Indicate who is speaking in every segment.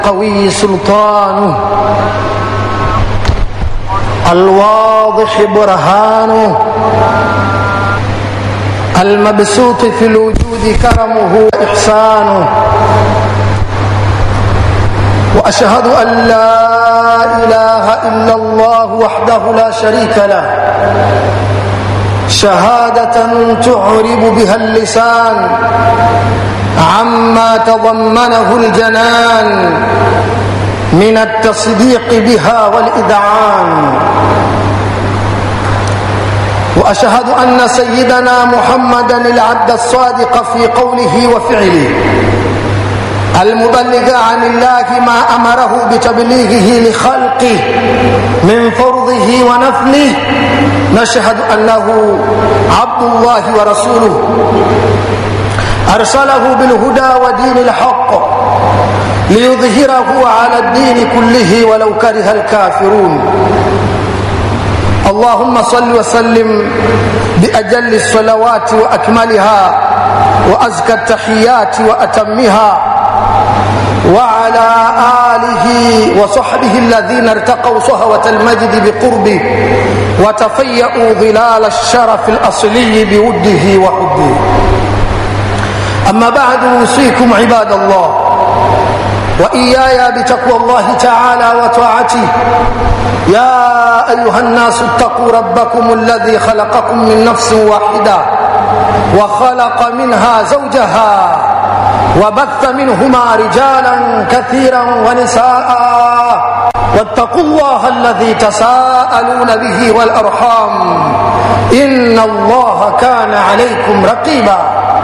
Speaker 1: قوي سلطانه الواضح برهانه المبسوط في الوجود كرمه وإحسانه وأشهد أن لا إله إلا الله وحده لا شريك له شهادة تعرب بها اللسان عما تضمنه الجنان من التصديق بها والإذعان وأشهد أن سيدنا محمدا العبد الصادق في قوله وفعله المبلغ عن الله ما أمره بتبليغه لخلقه من فرضه ونفله نشهد أنه عبد الله ورسوله أرسله بالهدى ودين الحق ليظهره على الدين كله ولو كره الكافرون اللهم صل وسلم بأجل الصلوات وأكملها وأزكى التحيات وأتمها وعلى آله وصحبه الذين ارتقوا صهوة المجد بقربه وتفيأوا ظلال الشرف الأصلي بوده وحبه أما بعد أوصيكم عباد الله وإياي بتقوى الله تعالى وطاعته يا أيها الناس اتقوا ربكم الذي خلقكم من نفس واحدة وخلق منها زوجها وبث منهما رجالا كثيرا ونساء واتقوا الله الذي تساءلون به والأرحام إن الله كان عليكم رقيبا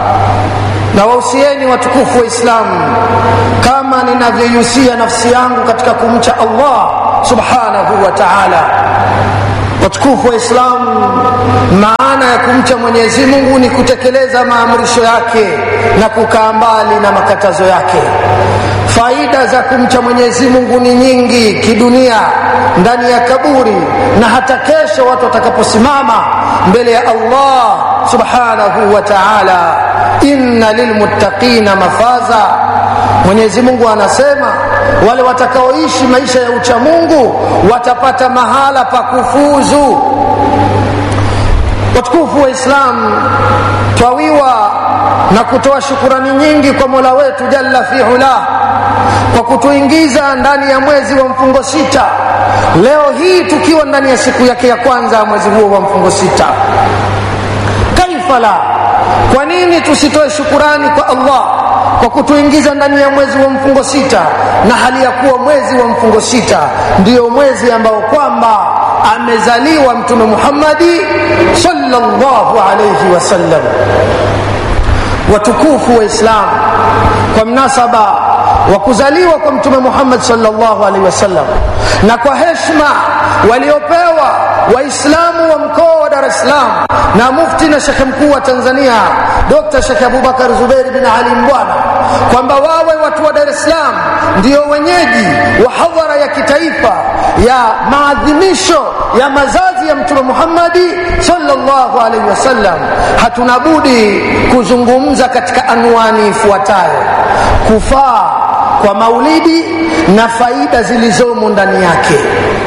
Speaker 1: na wausieni watukufu wa Islamu kama ninavyoihusia nafsi yangu katika kumcha Allah subhanahu wa ta'ala. Watukufu wa Islamu, maana ya kumcha Mwenyezi Mungu ni kutekeleza maamrisho yake na kukaa mbali na makatazo yake. Faida za kumcha Mwenyezi Mungu ni nyingi kidunia, ndani ya kaburi na hata kesho watu watakaposimama mbele ya Allah subhanahu wa ta'ala inna lilmuttaqina mafaza mwenyezi mungu anasema wale watakaoishi maisha ya ucha mungu watapata mahala pa kufuzu watukufu wa islam twawiwa na kutoa shukurani nyingi kwa mola wetu jalla fi ula kwa kutuingiza ndani ya mwezi wa mfungo sita leo hii tukiwa ndani ya siku yake ya kwanza ya mwezi huo wa mfungo sita kaifa la kwa nini tusitoe shukurani kwa allah kwa kutuingiza ndani ya mwezi wa mfungo sita na hali ya kuwa mwezi wa mfungo sita ndiyo mwezi ambao kwamba amezaliwa mtume muhammadi sallallahu alaihi wasallam watukufu wa islam kwa mnasaba wa kuzaliwa kwa mtume muhammad sallallahu alaihi wasallam na kwa heshma waliopewa waislamu wa mkoa wa dar es salaam na mufti na shekhe mkuu wa tanzania dr shekhe abubakar zuberi bin ali mbwana kwamba wawe watu wa dar es salaam ndio wenyeji wa hadhara ya kitaifa ya maadhimisho ya mazazi ya mtume muhammadi sallallahu alaihi wasallam hatuna budi kuzungumza katika anwani ifuatayo kufaa kwa maulidi na faida zilizomo ndani yake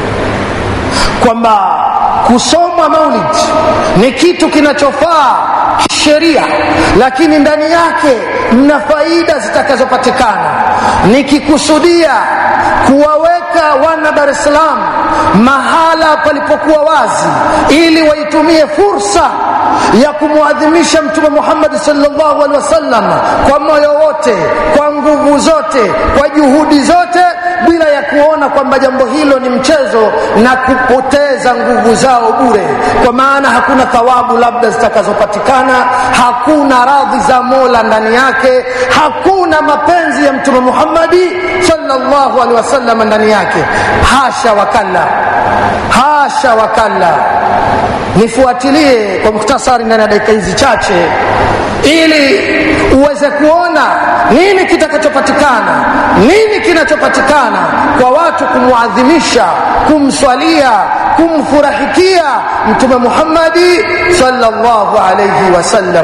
Speaker 1: kwamba kusomwa maulid ni kitu kinachofaa kisheria lakini ndani yake mna faida zitakazopatikana nikikusudia kuwaweka wana dar es salaam mahala palipokuwa wazi ili waitumie fursa ya kumwadhimisha mtume muhammadi salllahu alehi wasallam kwa moyo wote kwa nguvu zote kwa juhudi zote bila ya kuona kwamba jambo hilo ni mchezo na kupoteza nguvu zao bure kwa maana hakuna thawabu labda zitakazopatikana hakuna radhi za mola ndani yake hakuna mapenzi ya mtume muhammadi salllahu alehi wasallam ndani yake hasha wakalla hasha wakalla nifuatilie kwa muhtasari ndani ya dakika hizi chache ili uweze kuona nini kitakachopatikana nini kinachopatikana kwa watu kumwadhimisha kumswalia kumfurahikia mtume muhammadi salllahu alaihi wasallam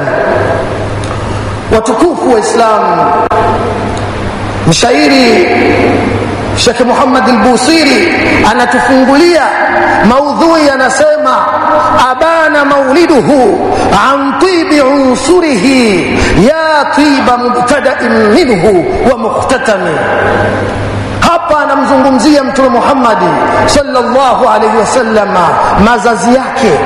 Speaker 1: watukufu wa islamu mshairi Sheikh Muhammad al-Busiri anatufungulia maudhui, anasema abana mauliduhu an tibi unsurihi ya tiba mubtada'in minhu wa mukhtatami hapa anamzungumzia mtume Muhammad sallallahu alaihi wasallam, mazazi yake,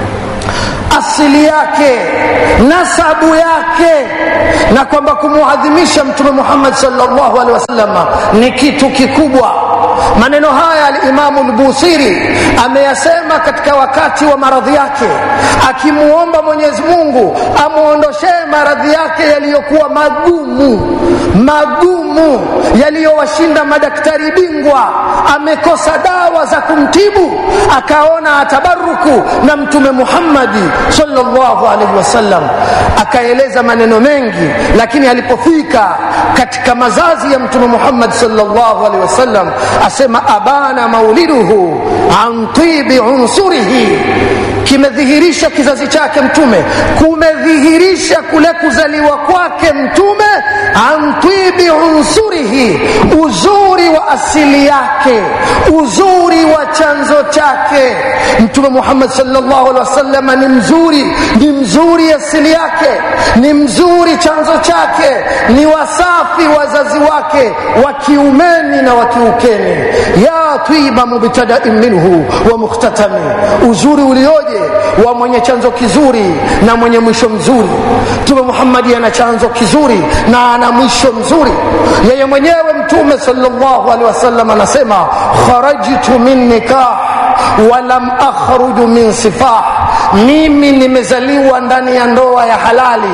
Speaker 1: asili yake, nasabu yake, na kwamba kumuadhimisha mtume Muhammad sallallahu alaihi wasallam ni kitu kikubwa. Maneno haya Alimamu Lbusiri ameyasema katika wakati wa maradhi yake, akimuomba Mwenyezi Mungu amwondoshee maradhi yake yaliyokuwa magumu magumu, yaliyowashinda madaktari bingwa. Amekosa dawa za kumtibu, akaona atabaruku na Mtume Muhammadi sallallahu alaihi wasallam, akaeleza maneno mengi, lakini alipofika katika mazazi ya Mtume Muhammad sallallahu alaihi wasallam asema abana mauliduhu an tibi unsurihi, kimedhihirisha kizazi chake Mtume, kumedhihirisha kule kuzaliwa kwake Mtume an tibi unsurihi, uzuri wa asili yake, uzuri wa chanzo chake. Mtume Muhammad sallallahu alaihi wasallam ni mzuri, ni mzuri asili yake, ni mzuri chanzo chake, ni wasafi wazazi wake wa kiumeni na wa kiukeni ya twiba mubtadain minhu wa mukhtatami, uzuri ulioje wa mwenye chanzo kizuri na mwenye mwisho mzuri. Mtume Muhammadi ana chanzo kizuri na ana mwisho mzuri. Yeye mwenyewe Mtume sallallahu alaihi wasallam anasema kharajtu min nikah walam akhruju min sifah, mimi nimezaliwa ndani ya ndoa ya halali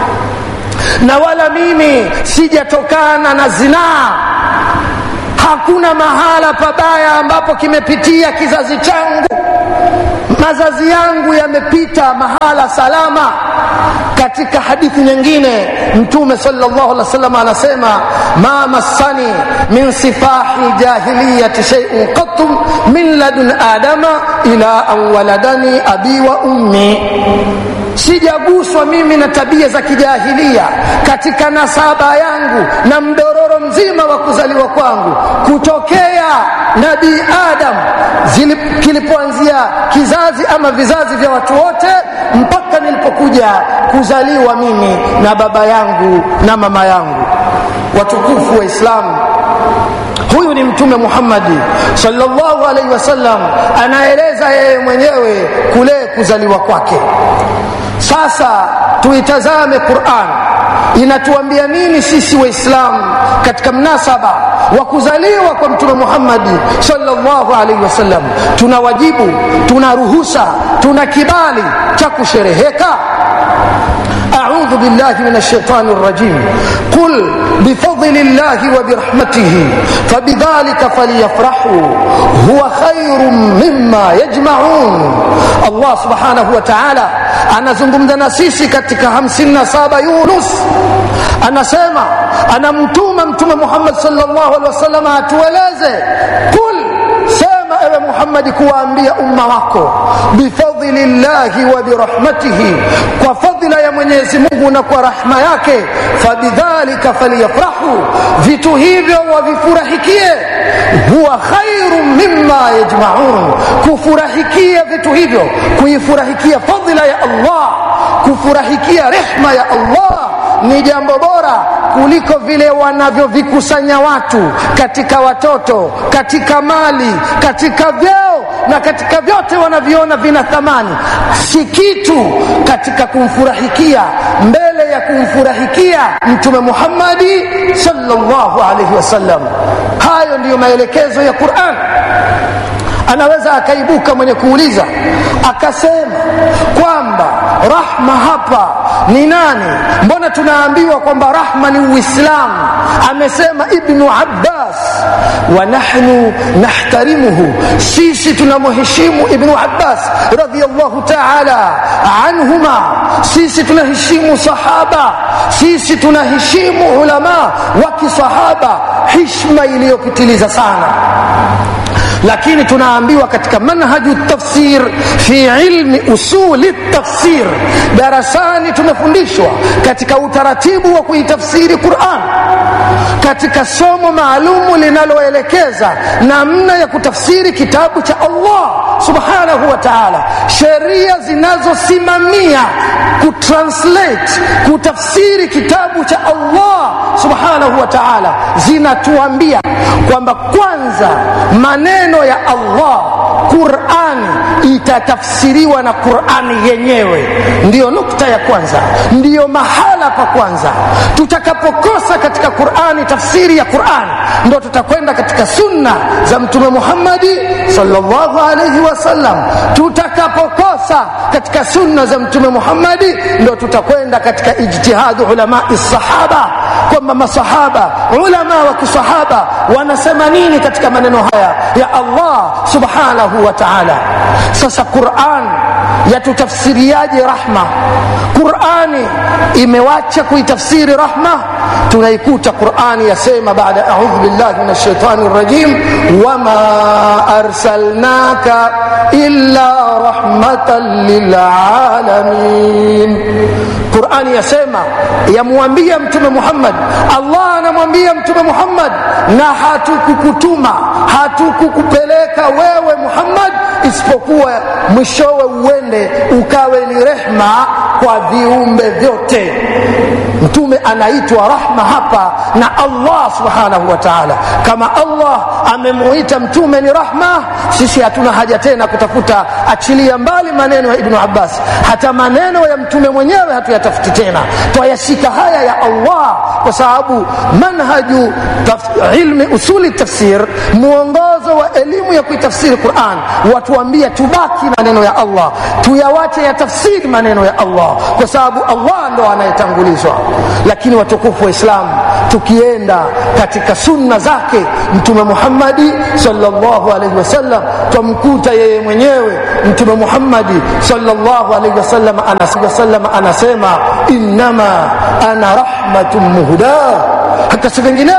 Speaker 1: na wala mimi sijatokana na zinaa hakuna mahala pabaya ambapo kimepitia kizazi changu mazazi yangu yamepita mahala salama katika hadithi nyingine mtume sallallahu alaihi wasallam anasema ma massani min sifahi jahiliyati shay'un qattu min ladun adama ila an waladani abi wa ummi sijaguswa mimi na tabia za kijahilia katika nasaba yangu na mdororo mzima wa kuzaliwa kwangu kutokea nabii adam kilipoanzia kizazi ama vizazi vya watu wote mpaka nilipokuja kuzaliwa mimi na baba yangu na mama yangu watukufu wa islamu huyu ni mtume muhammadi sallallahu alaihi wasallam anaeleza yeye mwenyewe kule kuzaliwa kwake sasa tuitazame quran inatuambia nini sisi waislamu katika mnasaba wa kuzaliwa kwa mtume muhammadi sallallahu alaihi wasallam tuna wajibu tuna ruhusa tuna kibali cha kushereheka أعوذ بالله من الشيطان الرجيم قل بفضل الله وبرحمته فبذلك فليفرحوا هو خير مما يجمعون الله سبحانه وتعالى anazungumza na sisi katika 57 Yunus anasema anamtuma mtume Muhammad sallallahu alaihi wasallam atueleze kul sema ewe Muhammad kuwaambia umma wako bifadli llahi wa birahmatihi kwa fadhila ya Mwenyezi Mungu na kwa rahma yake fabidhalika falyafrahu vitu hivyo wavifurahikie huwa khairu mimma yajmaun kufurahikia vitu hivyo kuifurahikia fadhila ya Allah kufurahikia rehma ya Allah ni jambo bora kuliko vile wanavyovikusanya watu katika watoto katika mali katika vyeo na katika vyote wanaviona vina thamani si kitu katika kumfurahikia mbele ya kumfurahikia mtume muhammadi sallallahu alaihi wasallam hayo ndiyo maelekezo ya quran anaweza akaibuka mwenye kuuliza akasema kwamba rahma hapa ni nani mbona tunaambiwa kwamba rahma ni uislamu amesema ibnu abbas wa nahnu nahtarimuhu sisi tunamheshimu ibnu abbas radiallahu taala anhuma sisi tunaheshimu sahaba sisi tunaheshimu ulama wa kisahaba hishma iliyopitiliza sana lakini tunaambiwa katika manhaju tafsir fi ilmi usuli tafsir darasani tumefundishwa katika utaratibu wa kuitafsiri quran katika somo maalumu linaloelekeza namna ya kutafsiri kitabu cha Allah subhanahu wa ta'ala, sheria zinazosimamia kutranslate, kutafsiri kitabu cha Allah subhanahu wa ta'ala zinatuambia kwamba kwanza maneno ya Allah Qurani itatafsiriwa na Qurani yenyewe. Ndiyo nukta ya kwanza, ndiyo mahala pa kwanza. Tutakapokosa katika Qurani tafsiri ya Qurani, ndo tutakwenda katika sunna za Mtume Muhammadi sallallahu alaihi wasallam. Tutakapokosa katika sunna za Mtume Muhammadi, ndo tutakwenda katika ijtihadu ulamai sahaba, kwamba masahaba ulama wa kisahaba wanasema nini katika maneno haya ya Allah subhanahu wa ta'ala. Sasa Qur'an yatutafsiriaje rahma? Qur'ani imewacha kuitafsiri rahma, tunaikuta Qur'ani yasema baada a'udhu billahi minash shaitani rajim, wama arsalnaka illa rahmatan lil alamin. Qur'ani yasema yamwambia Mtume Muhammad, Allah anamwambia Mtume Muhammad, na hatukukutuma hatukukupeleka wewe Muhammad isipokuwa mwishowe uende ukawe ni rehma kwa viumbe vyote. Mtume anaitwa rahma hapa na Allah subhanahu wa ta'ala. Kama Allah amemuita mtume ni rahma, sisi hatuna haja tena kutafuta, achilia mbali maneno ya Ibnu Abbas, hata maneno ya mtume mwenyewe hatuyatafuti tena, twayashika haya ya Allah, kwa sababu manhaju ilmi usuli tafsir, mwongozo wa elimu ya kuitafsiri Quran watuambia tubaki maneno ya Allah, tuyawache ya tafsiri maneno ya Allah, kwa sababu Allah ndo anayetangulizwa. Lakini watukufu wa Islamu, tukienda katika sunna zake Mtume Muhammadi sallallahu alaihi wasallam, twamkuta yeye mwenyewe Mtume Muhammadi sallallahu alaihi wasallam anasema, anasema innama ana rahmatun muhda, hata si vingine